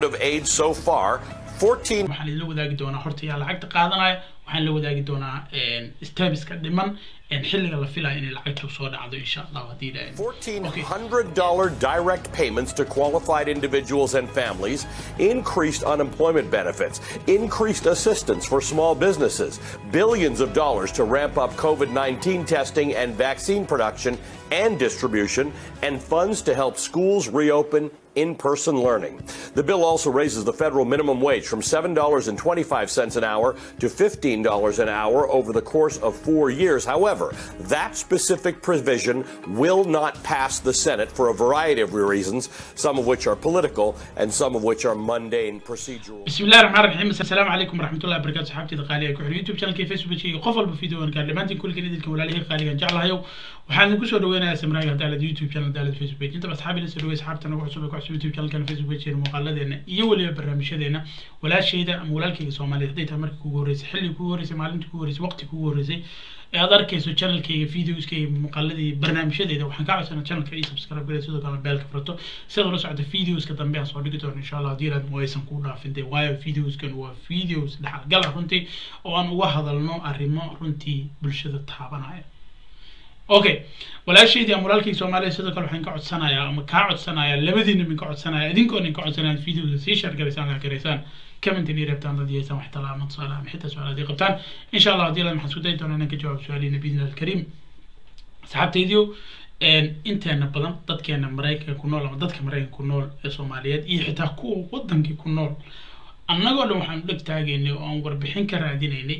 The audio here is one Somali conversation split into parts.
of aid so far. 14 waxaan idinla wadaagi doonaa horta yaa lacagta qaadanaya waxaan la wadaagi doonaa stabiska dhiman xilliga la filaya inay lacagta soo dhacdo insha allah haddii ilaahay $1,400 direct payments to qualified individuals and families, increased unemployment benefits, increased assistance for small businesses, billions of dollars to ramp up COVID 19 testing and vaccine production and distribution, and funds to help schools reopen in person learning. The bill also raises the federal minimum wage from $7.25 an hour to $15 an hour over the course of four years. However, that specific provision will not pass the Senate for a variety of reasons, some of which are political and some of which are mundane procedural. بسم الله الرحمن الرحيم السلام عليكم ورحمة الله وبركاته صحابتي الغالية كحول يوتيوب شانل كيف فيسبوك شيء قفل بفيديو ان كان لمانتين كل كنيد الكم ولا قالي ان جعلها يو وحان نقول سو دوينا سمراي هذا يوتيوب شانل دالة فيسبوك انت بس حابين نسوي اصحابتنا وحسوبك وحسوب يوتيوب شانل كان فيسبوك شيء مقالدنا iyo waliba barnaamijyadeena walaashayda ama walaalkayga soomaaliyeed hadday tahay markii kugu horreysay xilli kugu horreysay maalintii kugu horreysay waqti kugu horreysay ee aad arkayso channelkayga videoskayga muuqaaladii barnaamijyadeeda waxaan ka codsanaa channelka ii subscribe garay sidoo kale beelka furto sidaad ula socota videoska dambe aan soo dhigi doono insha allah haddii aad waysan kuu dhaafin dee waayo videoskan waa videos dhexalgal ah runtii oo aan uga hadalno arrimo runtii bulshada taabanaya okay walaashaydii ama walaalkayga soomaaliya sidoo kale waxaan ka codsanayaa ama kaa codsanayaa labadiina min ka codsanaya idinkoon in ka codsanaya videoda sii share garaysaan la garaysaan comment inay rabtaan dad yeesaan wax talaa ama tusaale ama xitaa su-aal haddii qabtaan insha allah haddii la maxaan isku dayi doonaa inaan ka jawaab su-aalihiina biidni alkariim asxaabtaydiyo inteena badan dadkeena maraykanka ku nool ama dadka maraykanka ku nool ee soomaaliyeed iyo xitaa kuwa wadankii ku nool annagoo dhan waxaan dheg taagaynay oo aan warbixin ka raadinaynay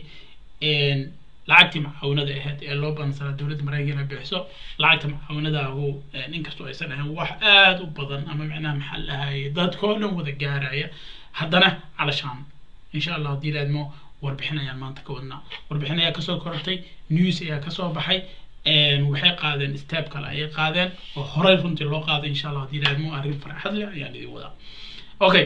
lacagtii macaawinada ahayd ee loo badansanaa dowladda maraykanka inay bixiso lacagta macaawinadaahu inkastoo aysan ahayn wax aada u badan ama macnaha maxaa lahaye dadkoo dhan wada gaaraya haddana calashaan insha allah haddii laadmo warbixin ayaan maanta ka wadnaa warbixin ayaa kasoo korortay news ayaa kasoo baxay waxay qaadeen step kale ayay qaadeen oo horey runtii loo qaaday insha allah haddii laadmo arrin farxad leh ayaan idin wadaa okay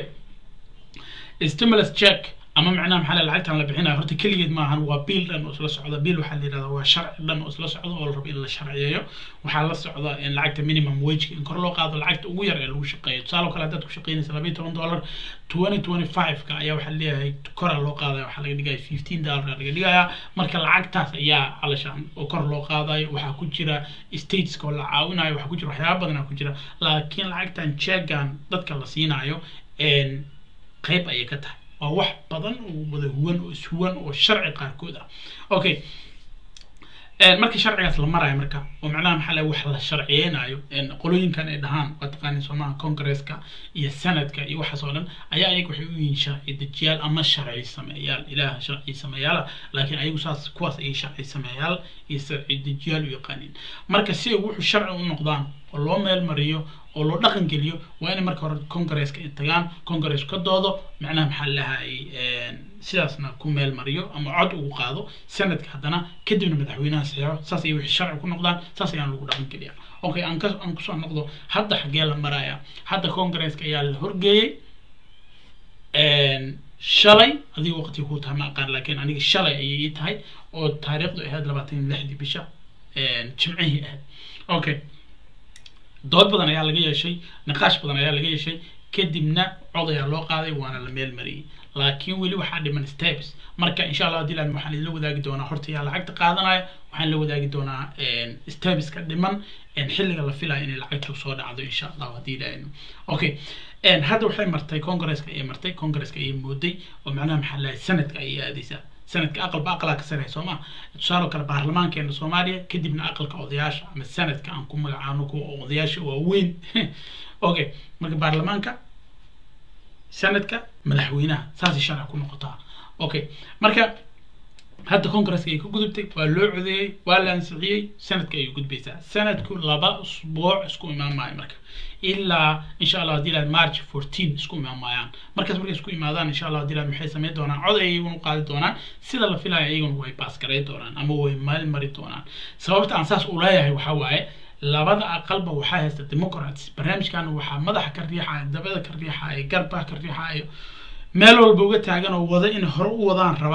stimulus check ama macnaha maxaa la lacagtan la bixinayo horta keligeed maahan waa biil dhan oo isla socda biil waxaa la yidhahdaa waa sharci dhan oo isla socda oo la rabo in la sharciyeeyo waxaa la socda in lacagta minimum wageka in kor loo qaado lacagta ugu yar ee lagu shaqeeyo tusaale kale haddaad ku shaqeynaysa labayo toban dollar twenty twenty five-ka ayaa waxaa leeyahay kora loo qaadaya waxaa laga dhigaya fifteen dollar laga dhigayaa marka lacagtaas ayaa calashaan oo kor loo qaadayo waxaa ku jira stateska oo la caawinayo waxaa ku jira waxyaaba badanaa ku jira laakiin lacagtan jeegan dadka la siinayo qayb ayay ka tahay waa wax badan oo wada huwan oo ishuwan oo sharci qaarkood ah okay marka sharcigaas la marayo marka oo macnaha maxaa la wax la sharciyeynayo qolooyinkan ay dhahaan waa taqaani soomaha congresska iyo senadka iyo waxaas oo dhan ayaa ayaga waxay u yihiin sharci dejiyaal ama sharci sameeyaal ilaah sharci sameeyaala laakiin ayagu saas kuwaas ayay sharci sameeyaal iyo sharci dejiyaal u yaqaaniin marka si ay wuxuu sharci u noqdaan oo loo meel mariyo oo loo dhaqan geliyo waa inay marka hore congresska ay tagaan congress ka doodo macnaha maxaa lahay sidaasna ku meel mariyo ama cod ugu qaado sanadka haddana kadibna madaxweynaha saxeexo saas ay wixii sharci ku noqdaan saas ayaan lagu dhaqan geliya okay aan ka aan kusoo noqdo hadda xaggee la maraya hadda congresska ayaa la horgeeyey shalay adiga waqti ku tahay ma aqaan laakiin aniga shalay ayay ii tahay oo taariikhdu ahayd labaatan iyo lixdii bisha jimcihii ahayd okay dood badan ayaa laga yeeshay niqaash badan ayaa laga yeeshay kadibna cod ayaa loo qaaday waana la meel mariyey laakiin weli waxaa dhiman steps marka insha allah haddii laan waxaan idinla wadaagi doonaa horta yaa lacagta qaadanaya waxaan la wadaagi doonaa stepska dhiman xilliga la filayo inay lacagta soo dhacdo insha allah haddii ilaahayno okay hadda waxay martay congresska ayay martay congresska ayay mooday oo macnaha maxaa lahay sanadka ayay aadaysaa sanadka aqalba aqalaa ka sarreeya soo maa tusaale kale baarlamaankeena soomaaliya kadibna aqalka odayaasha ama sanadka aan ku magacaano kuwa odayaasha waaweyn okay marka baarlamaanka sanadka madaxweynaha saasay sharci ku noqotaa okay marka hadda congresska ay ka gudubtay waa loo codeeyey waa la ansixiyey sanadka ayay gudbaysaa sanadku laba usbuuc isku imaan maayo marka ilaa insha allah haddii laad march fourteen isku imaan maayaan markaas markay isku imaadaan insha allah haddii laad maxay sameyn doonaan cod ay iyaguna qaadi doonaan sida la filaya iyaguna way baasgaray doonaan ama way meel mari doonaan sababta aan saas u leeyahay waxaa waaye labada aqalba waxaa haysta democrats barnaamijkan waxaa madaxa ka riixaya dabada ka riixaya garbaha ka riixayo meel walba uga taagan oo wada in hore u wadaan raba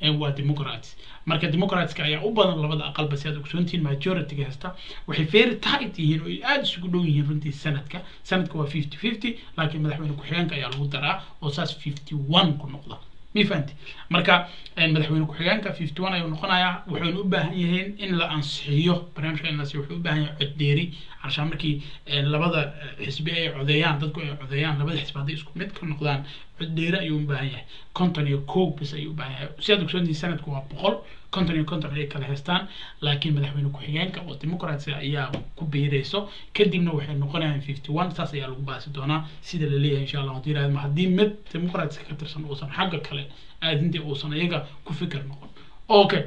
waa democrats marka democratska ayaa u badan labada aqalba si aad ogsoontihiin majorityga hesta waxay very tight yihiin oo ay aada isugu dhow yihiin runtii sanadka sanadka waa fifty fifty laakiin madaxweyne ku-xigeenka ayaa lagu daraa oo saas fifty one ku noqda mi fahanti marka madaxweyne ku-xigeenka fifty one ayuu noqonayaa wuxuuna u baahan yihiin in la ansixiyo barnaamijka in la siiyo wuxuu u baahan yahay coddeeri carshaan markii labada xisbi ay codeeyaan dadku ay codeeyaan labada xisbi hadday isku mid ka noqdaan coddeeri ayuu u baahan yahay konton iyo kow bis ayuu u baahan yahay si aad ogsoontihiin sanadku waa boqol konton iyo konton ayay kala haystaan laakiin madaxweyne ku-xigeenka oo democrats ayaa ku biirayso kadibna waxay noqonayaan fifty one saas ayaa lagu baasi doonaa sida la leeyahay insha allah hadii yirahdo haddii mid democrats ka tirsan uusan xagga kale aadintii uusan iyaga ku fikir noqon okay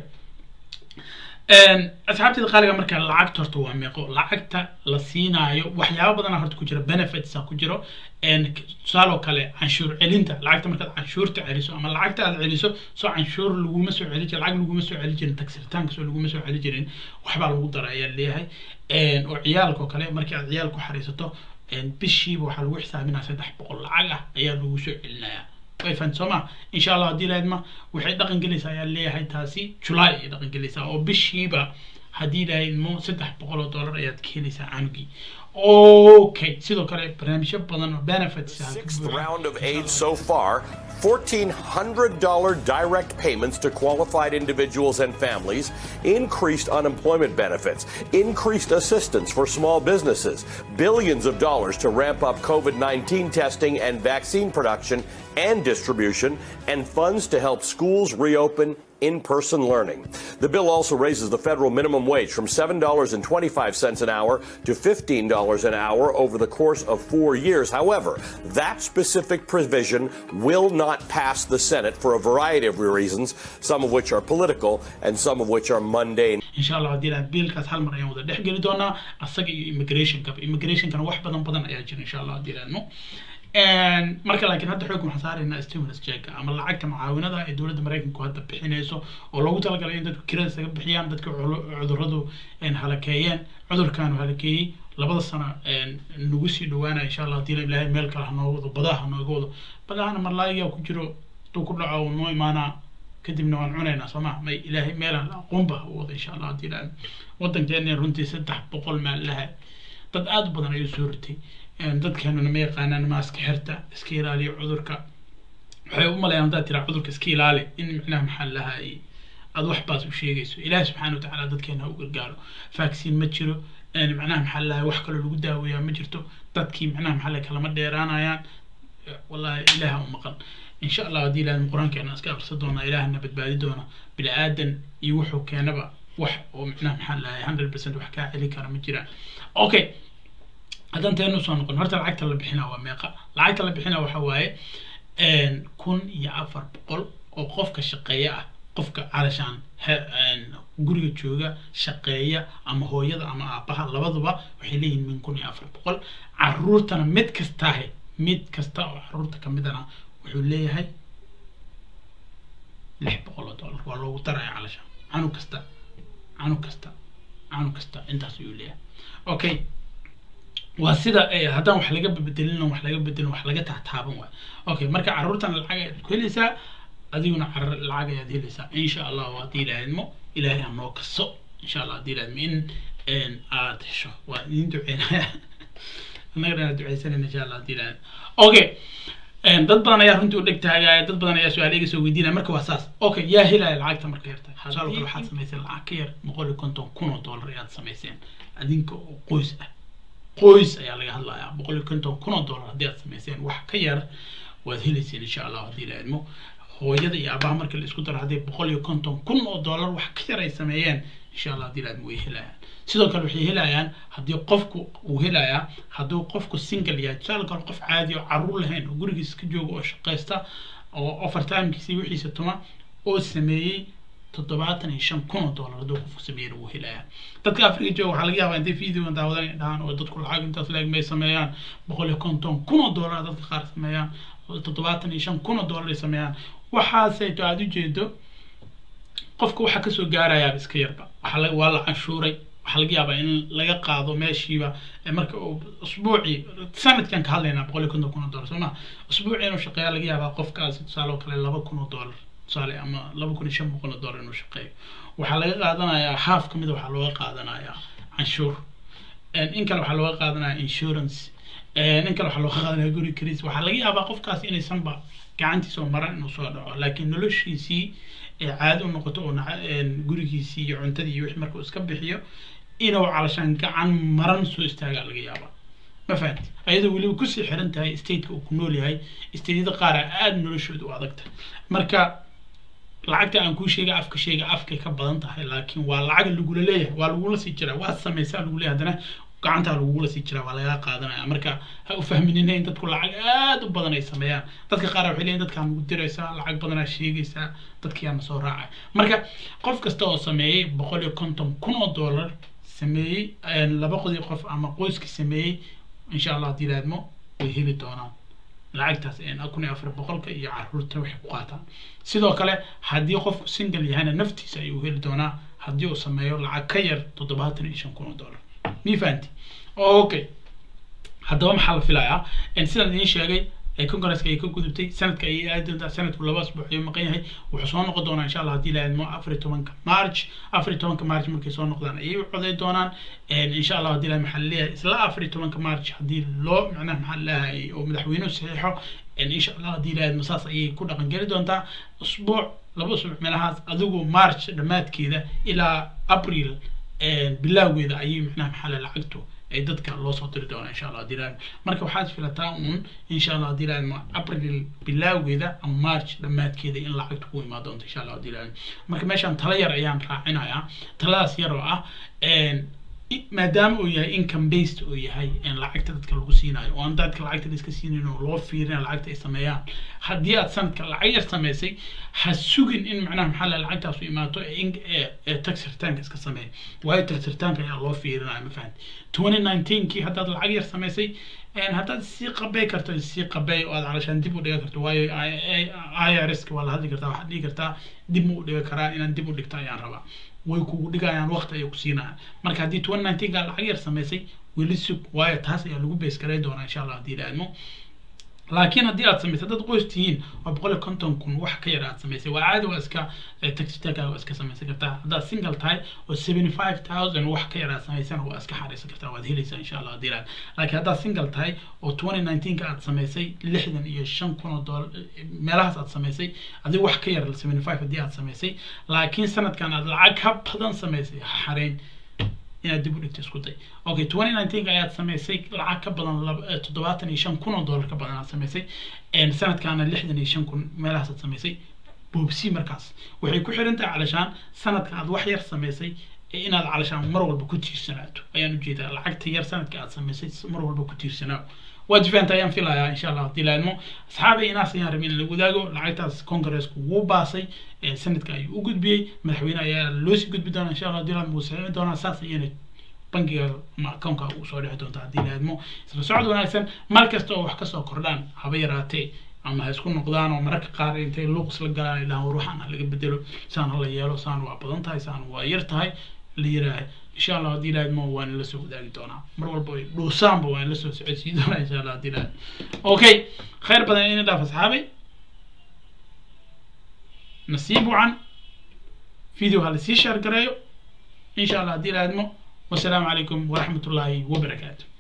asxaabteeda qaaliga marka lacagta horta waa meeqo lacagta la siinaayo waxyaaba badana horta ku jira benefits ku jiro tusaaloo kale canshuur celinta lacagta markaad canshuurta celiso ama lacagta aad celiso soo canshuur laguma soo celi jirin lacag laguma soo celi jirin tagsiritaanka soo laguma soo celi jirin waxbaa lagu dara ayaa leeyahay oo ciyaalka oo kale markii aad ciyaal ku xariisato bishiiba waxaa lagu xisaabinaya saddex boqol lacag ah ayaa lagu soo celinayaa way fahanti soo ma insha allah haddii lahayd ma waxay dhaqan gelaysaa ayaa leeyahay taasi july ay dhaqan gelaysaa oo bishiiba haddii lahayd mo saddex boqol oo dollar ayaad ka helaysaa canugii okay sidoo kale barnaamijyo badan oo benefits Sixth round of aid so far. $1,400 direct payments to qualified individuals and families, increased unemployment benefits, increased assistance for small businesses, billions of dollars to ramp up COVID 19 testing and vaccine production and distribution, and funds to help schools reopen in person learning. The bill also raises the federal minimum wage from $7.25 an hour to $15 an hour over the course of four years. However, that specific provision will not pass the Senate for a variety of reasons, some of which are political and some of which are mundane. insha allah haddii lahayd biilkaas hal mar ayaan wada dhex geli doonaa asaga iyo immigrationka immigrationkana wax badan badan ayaa jira insha allah haddii lahaydno marka laakiin hadda xoog waxaan saaraynaa stimulus check ama lacagta mucaawinada ee dowladda maraykanku hadda bixinayso oo loogu talagalay in dadku kirada isaga bixiyaan dadka cuduradu halakeeyeen cudurkaanu halakeeyey labada sano nagu sii dhawaanaya insha allah hadii ilaahay meel kale hanoo wado badaha hanooga wado badahana marlaayigaa ku jiro duu ku dhaco noo imaanaa kadibna waan cunaynaa soo ma may ilaahay meelaan aqoonba u wada insha allah hadii ilaahay wadankeena runtii saddex boqol maalaha dad aada u badan ayuu soo ritay dadkeenuna ma yaqaanaan maaska xirta iska ilaaliya cudurka waxay u malayaan haddaad tiraa cudurka iska ilaali in micnaha maxaa lahaay aada wax baas u sheegayso ilaahi subxaana watacaala dadkeena ha u gargaaro vaccine ma jiro macnaha maxaa lahaay wax kaloo lagu daaweeyaa ma jirto dadkii macnaha maxaa lahaay kalama dheeraanayaan wallahi ilaaha u maqan insha allah haddii ilaahay qur-aankeena iska akrisa doona ilaahana badbaadi doona bini aadan iyo wuxuu keenaba wax oo macnaha maxaa lahaay hundred percent wax kaa celi kara ma jiraan okay haddaan teenu soo noqon horta lacagta la bixinaa waa meeqa lacagta la bixinaa waxa waaye kun iyo afar boqol oo qofka shaqeeya ah qofka calashaan guriga jooga shaqeeya ama hooyada ama aabaha labaduba waxay leeyihiin min kun iyo afar boqol caruurtana mid kastaahe mid kasta oo caruurta kamidana wuxuu leeyahay lix boqol oo dollar waa loogu daraya calashaan canug kasta canug kasta canug kasta intaas ayuu leeyahay okay waa sida haddaan wax laga bedelin wax laga bedelin wax laga tahtaaban waay okay marka caruurtan lacag ayaad ku helaysaa adiguna lacag ayaad helaysaa insha allah haddii ilaahidmo ilaahay ha noo kaso insha allah haddii ilaahidmo in aad hesho waa idin duceynaya annagana inaad duceysanayna insha allah haddii ilaahid okay dad badan ayaa runtii u dheg taagaya dad badan ayaa su-aal iga soo weydiinaya marka waa saas okay yaa helaya lacagta marka yarta tusaale kale waxaad samayseen lacag ka yar boqol iyo konton kun oo dollar ayaad samayseen adinka oo qoys ah qoys ayaa laga hadlayaa boqol iyo konton kun oo dollar haddii aad samayseen wax ka yar waad helayseen insha allah haddii la idmo hooyada iyo aabaha marka la isku daro haddii boqol iyo konton kun oo dollar wax ka yar ay sameeyeen insha allah haddii la idmo way helayaan sidoo kale waxay helayaan haddii qofku uu helayaa hadduu qofku single yahay tusaale kale qof caadi oo caruur lahayn oo gurigiisa ka jooga oo shaqaysta oo overtimekiisa iyo wixiisa tuma oo sameeyey toddobaatan iyo shan kun oo dollar hadduu qofku sameeyana wuu helayaa dadka afrika jooga waxaa laga yaabaa intay video daawadan ay dhahaan oo dadku lacag intaas leeg may sameeyaan boqol iyo konton kun oo dollar dadka qaar sameeyaan toddobaatan iyo shan kun oo dollar ay sameeyaan waxaasayto aada ujeedo qofka waxaa kasoo gaarayaaba iska yarba waxaa waa la canshuuray waxaa laga yaabaa in laga qaado meeshiiba marka uu usbuucii sanadkan ka hadlaynaa boqol iyo konton kun oo dollar soo ma usbuucii inuu shaqeeya laga yaabaa qofkaasi tusaale oo kale laba kun oo dollar tusaale ama laba kun iyo shan boqol oo dollar inuu shaqeeyo waxaa laga qaadanayaa half ka mid waxaa looga qaadanayaa canshuur in kale waxaa looga qaadanaya insurance in kale waxaa looga qaadanaya guri kris waxaa laga yaabaa qofkaas inaysanba gacantiisa oo maran inuu soo dhaco laakiin noloshiisii caadi u noqoto oo gurigiisii iyo cuntadii iyo wixii markuu iska bixiyo inuu calashaan gacan maran soo istaagaa laga yaabaa ma fahanti ayadoo weliba kusii xiran tahay stateka uu ku nool yahay stateyada qaar aada noloshooda u adagta marka lacagta aan kuu sheega afka sheega afkay ka badan tahay laakiin waa lacag lagula leeyahay waa lagula sii jiraa waa sameysaa lagu leeyahay haddana gacantaa lagugula sii jiraa waa lagaa qaadanaya marka ha u fahminina in dadku lacag aada u badan ay sameeyaan dadka qaar waxay leeyihin dadkaan ugu diraysaa lacag badanaa sheegaysaa dadkiyaana soo raacay marka qof kasta oo sameeyey boqol iyo konton kun oo dollar sameeyey laba qodii qof ama qoyskii sameeyey insha allah haddii laadmo way heli doonaan lacagtaas kun iyo afar boqolka iyo caruurta waxay ku qaataan sidoo kale haddii qofku single yahayna naftiisa ayuu heli doonaa haddii uu sameeyo lacag ka yar toddobaatan iyo shan kun oo dollar mi fahanti okay haddaba maxaa la filayaa sidaan idiin sheegay congresska ay ka gudubtay sanadka ayay aadi doontaa sanadku laba asbuuc ayuu maqan yahay wuxuu soo noqon doonaa insha allah haddii la aadmo afar iyo tobanka march afar iyo tobanka march markay soo noqdaan ayay u coday doonaan insha allah haddii la maxaa leeyahay isla afar iyo tobanka march haddii loo macnaha maxaa leeyahay oo madaxweynuhu saxiixo insha allah haddii la aadmo saas ayay ku dhaqan geli doontaa usbuuc laba usbuuc meelahaas adigu march dhammaadkeeda ilaa april bilaawgeeda ayay macnaha maxaa le lacagtu ay dadka loo soo diri doonaa insha allah haddii laadmo marka waxaad filataa uun insha allah haddii laadmo april bilaawgeeda ama march dhammaadkeeda in lacagta ku imaan doonto insha allah haddii laadmo marka meeshaan tala yar ayaan raacinayaa taladaas yar oo ah maadaama uu yahay income based uu yahay lacagta dadka lagu siinayo oo aan dadka lacagta la iska siinayn oo loo fiirina lacagta ay sameeyaan haddii aad sanadka lacag yar samaysay ha sugin in macnaha maxaa la lacagtaas u imaato ee tax ritaanka iska sameeya waayo tax ritaanka ayaa loo fiirinaya ma fahanti twenty nineteenkii haddaad lacag yar samaysay haddaad sii qabey karto sii qabey oo aad calashaan dib u dhigan karto waayo i r s ka waa la hadli kartaa waxaad dhigi kartaa dib ma u dhigan karaa inaan dib u dhigto ayaan rabaa way kugu dhigayaan waqti ayay ku siinayaan marka haddii twenty nineteenka lacag yar samaysay weli sug waayo taas ayaa lagu bees garay doonaa insha allah haddii la aadmo laakiin haddii aad samaysay dad qoys tihiin waa boqol iyo konton kun wax ka yar aad samaysay waa caadi waa iska taxitaaga waa iska samaysan kartaa haddaad single tahay oo seventy five thousand wax ka yar aad samaysana waa iska xariisan kartaa waad helaysaa insha allah haddii laad laakiin haddaad single tahay oo twenty nineteenka aad samaysay lixdan iyo shan kun oo dollar meelahaas aad samaysay adii wax ka yar seventy five haddii aad samaysay laakiin sanadkan aad lacag ka badan samaysay xareyn inaad dib u dhigto isku day okay twenty nineteenka ayaad samaysay lacag ka badan toddobaatan iyo shan kun oo dollar ka badan aad samaysay sanadkaana lixdan iyo shan kun meelahaas aad samaysay boobsi markaas waxay ku xiran tahay calashaan sanadka aad wax yar samaysay inaad calashaan mar walba ku tiirsanaato ayaan ujeedaa lacagta yar sanadka aad samaysay mar walba ku tiirsanaaw waad fahamta ayaan filayaa insha allah haddii laadmo asxaabi inaas ayaan rabin in la wadaago lacagtaas congressku wuu baasay sanadka ayuu u gudbiyey madaxweyne ayaa loosii gudbi doonaa insha allah haddii laadmo wuu saxiixi doonaa saas ayana bangiga ama accountka ugu soo dhexi doonta haddii laadmo isla socod wanaagsan mar kasta oo wax kasoo kordhaan haba yaraatee ama ha isku noqdaan oo mararka qaar intay luuqs la galaan ay dhahaan war waxaan ha laga bedelo saan ha la yeelo saan waa badan tahay saan waa yar tahay la yiraahay insha allah haddii laadmo waan la soo wadaagi doonaa mar walba ay dhuusaanba waan la soo socodsiin doonaa insha allah haddii laad okay khayr badan ina dhaaf asxaabay nasiib wacan video ha lasii sheer gareeyo insha allah haddii laadmo والسلام عليكم ورحمة الله وبركاته